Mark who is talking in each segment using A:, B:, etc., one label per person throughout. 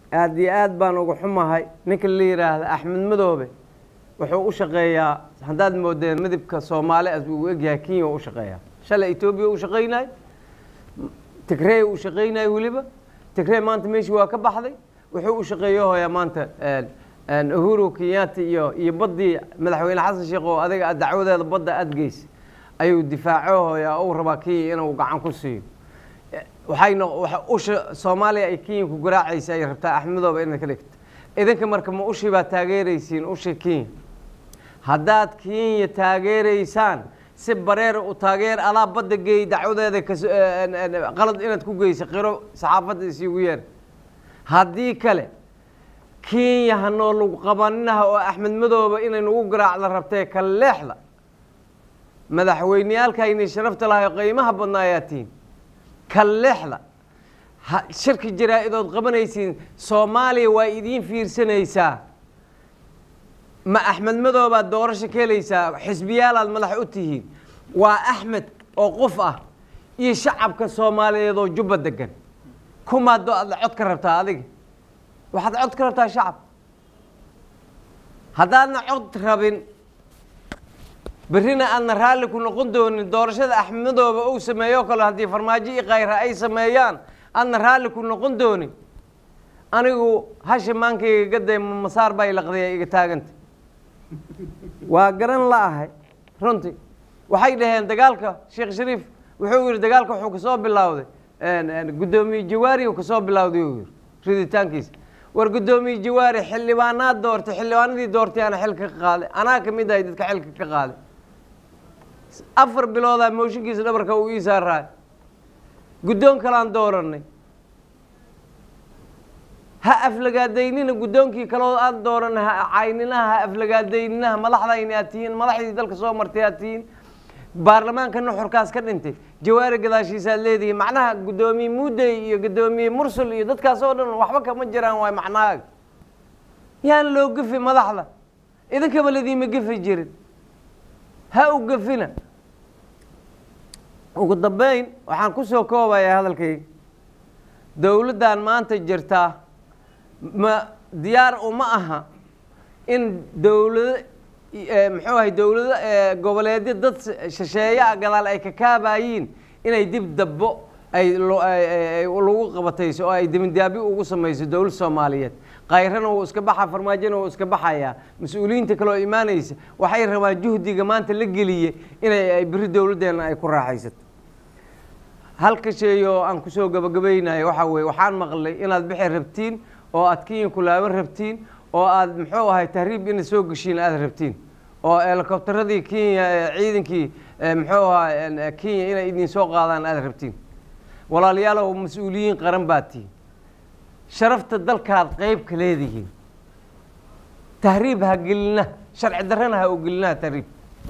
A: aad iyo aad baan uga xumahay ninka la yidhaahda axmed madoobe wuxuu u shaqeeyaa haddaad moodeen midabka soomaali as uu egyahay kenya u shaqeeyaa shalay etoobiya u shaqaynay tigrey u shaqaynay weliba tigrey maanta meeshii waa ka baxday wuxuu u shaqeeyo hooyaa maanta uhuru kenyatta iyo iyo baddii madaxweyne xasan sheekh oo adiga aad dacwadeeda badda aad geysay ayuu difaaco hooyaa uu rabaa kenya inuu gacan ku siiyo waxayna usha soomaaliya ay kenya ku garaacaysa ay rabtaa axmedooba inaad ka dhigto idinka marka ma ushii baad taageeraysiin ushii kenya haddaad kenya taageeraysaan si bareer u taageer alaa badda geey dacwadeeda qalad inaad ku geysa qiro saxaafadda isiigu yeer haddii kale kenya hanoo lagu qabaninaha oo axmed madooba inay nagu garaacda rabtee ka leexda madaxweyneyaalkayni sharafta lahay qiimaha badnaa ayaa tihiin ka leexda shirki jaraa-idood qabanaysiin soomaaliya waa idiin fiirsanaysaa ma axmed madoobaad doorasho ka helaysaa xisbiyaalaad madax u tihiin waa axmed oo qof ah iyo shacabka soomaaliyeed oo jubba degan kumaad aad cod ka rabtaa adiga waxaad cod ka rabtaa shacab haddaadna cod rabin berrina aadna raalli ku noqon doonin doorashada axmed madooba uu sameeyo kale haddii farmaajo iyo khayra ay sameeyaan aadna raalli ku noqon doonin anigu hasha maankayga gaday masaar baa ilaqdaya iga taaganta waa garan la-ahay runtii waxay dhaheen dagaalka sheekh shariif wuxuu yidhi dagaalka wuxuu kasoo bilowday guddoomiye jawaari uu kasoo bilowday uu yidhi riditaankiisa war guddoomiye jawaari xildhibaanaad doortay xildhibaanadii doortay ana xilka ka qaaday anaa ka mid ahay dadka xilka ka qaaday afar biloodaa mooshinkiisa dhabarka uu ii saaraay guddoon kalaan dooranay ha aflagaadaynina guddoonkii kaloo aan dooranay ha cayninaha ha aflagaadayninaha madaxdayni aad tihiin madaxdii dalka soo martay aad tihiin baarlamaanka nuxurkaas ka dhintay jawaari gadaashiisaad leedihiin macnaha guddoomiye muudey iyo guddoomiye mursul iyo dadkaas oo dhan waxba kama jiraan waay macnahaaga yaan loo gefi madaxda idinkaba ladiima gefi jirin ha u gefina ugu dambeyn waxaan ku soo koobayaa hadalkayga dowladdan maanta jirtaa ma diyaar uma aha in dowlado muxuu ahay dowlado goboleedyo dad shisheeyaa gadaal ay ka kaabayiin inay dib dabbo ay lagu qabatayso oo ay dibindaabyo ugu samayso dowlad soomaaliyeed kayrana wuu iska baxa farmaajona wuu iska baxayaa mas-uuliyiinta kaloo imaanaysa waxay rabaan juhdiga maanta la geliye inay ay beri dowladdeena ay ku raaxaysato halka shay oo aan kusoo gabagabaynayo waxaa weye waxaan maqlay inaad bixi rabtiin oo aad kenya kulaaban rabtiin oo aad muxuu ahay tahriib inaad soo geshiin aada rabtiin oo helikobtaradii kenya ciidankii muxuu ahaa kenya inay idin soo qaadaan aada rabtiin walaalayaalow mas-uuliyiin qaran baad tihiin sharafta dalkaad qeyb ka leedihiin tahriib ha gelina sharci darrana ha u gelinaha tahriib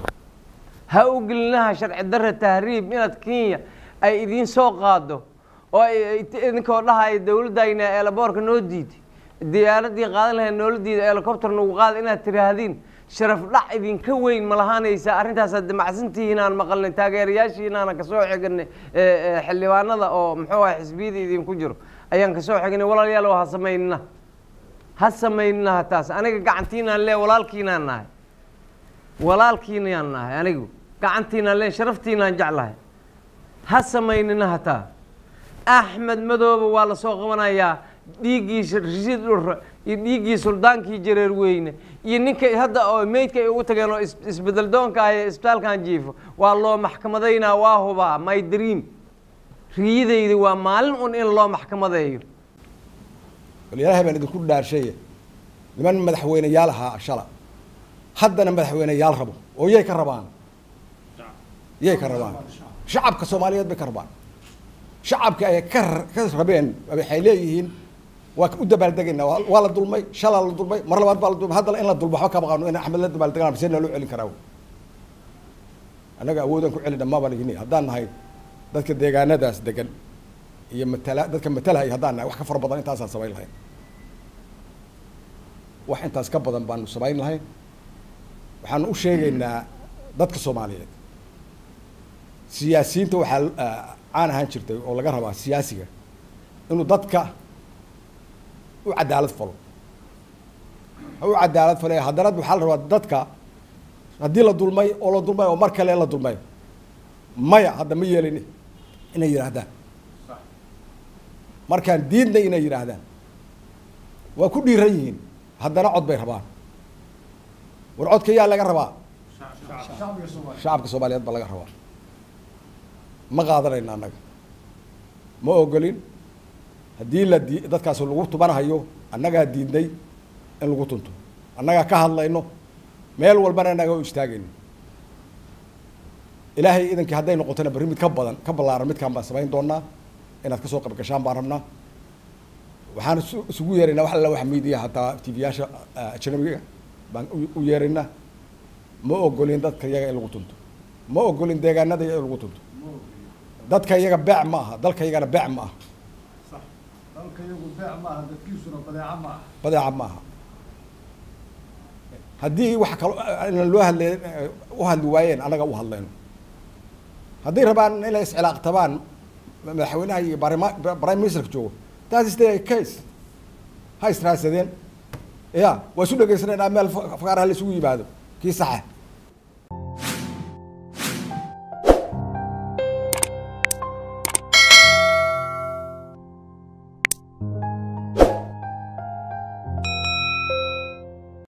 A: ha u gelinaha sharci darra tahriib inaad kenya ay idiin soo qaado oo idinkoo dhahaya dowladdayna eelaboorka noo diiday diyaaradii qaadan lahayd noola diida helicopter nagu qaada inaad tiraahdin sharaf dhac idinka weyn ma lahaanaysa arrintaasaad damacsantihiin aan maqalnay taageerayaashiin aanan kasoo xignay xildhibaanada oo muxuu ahay xisbiyada idinku jiro ayaan kasoo xignay walaalayaal ha samaynina ha samaynina hataas aniga gacantiinaan lee walaalkiinaan nahay walaalkiinaan nahay anigu gacantiinaan lee sharaftiinaan jeclahay ha samaynina hataa axmed madoobe waa lasoo qabanayaa dhiiggii rashiid dhurre iyo dhiiggii suldaankii jareer weyne iyo ninka hadda oo meydka ay ugu tageen oo isbedel doonka ah ee isbitaalkan jiifo waa loo maxkamadaynaa waa hubaa my dream riyadayda waa maalin un in loo maxkamadeeyo
B: walyaalaha baan idinku dhaarsheeye niman madaxweyneyaal ahaa shala haddana madaxweyneyaal rabo oo yay ka rabaan yay ka rabaan shacabka soomaaliyeed bay ka rabaan shacabka ay ka ka rabeen waxay leeyihiin waa u dabaaldegaynaa waa la dulmay shalaa la dulmay mar labaad baa la dulmay haddana in la dulmo waxba kama qaano in axmed la dabaaldegaan see naloo celin karaa annaga awoodaan ku celina mabaan igini haddaan nahay dadka deegaanadaas degan iyo matala dadka matalahaya haddaan nahay wax ka fara badan intaasaan samayn lahayn wax intaas ka badan baanu samayn lahayn waxaanu u sheegaynaa dadka soomaaliyeed siyaasiyiinta waxaa caan ahaan jirtay oo laga rabaa siyaasiga inuu dadka u cadaalad falo ha u cadaalad fale haddana waxaa la rabaa dadka haddii la dulmay oo la dulmay oo mar kale la dulmay maya hadda ma yeelini inay yidhaahdaan markaan diidnay inay yidhaahdaan waa ku dhiiran yihiin haddana cod bay rabaan war codka yaa laga rabaa shacabka soomaaliyeed baa laga rabaa ma qaadanayna annaga ma ogolin haddii la di dadkaas lagu tumanhayo annagaa diidnay in lagu tunto annagaa ka hadlayno meel walbana annaga u istaagayno ilaahay idankii hadday noqotona berri mid ka badan ka ballaaran midkaan baan samayn doonaa inaad kasoo qayb gashaan baan rabnaa waxaan isu isugu yeeraynaa wax alla wax miidiya hataa tv-yaasha ajnabiga baan u yeeraynaa ma ogolin dadka iyaga in lagu tunto ma ogolin deegaanada iyaga in lagu tunto dadka iyaga beec ma aha dalka iyagana beec ma aha
C: dalka iyagu beec maaha dadkiisuna badeeca maaha
B: badeeca ma aha haddii wax kalo inaan loo hadlay u hadli waayeen annaga u hadlayno hadday rabaan inay iscilaaqtabaan madaxweynaha iyo barima prime ministerka joogo that is the case ha israadsadeen ya waa isu dhegeysanayna meel fakaaraha la isugu yimaado kii saxa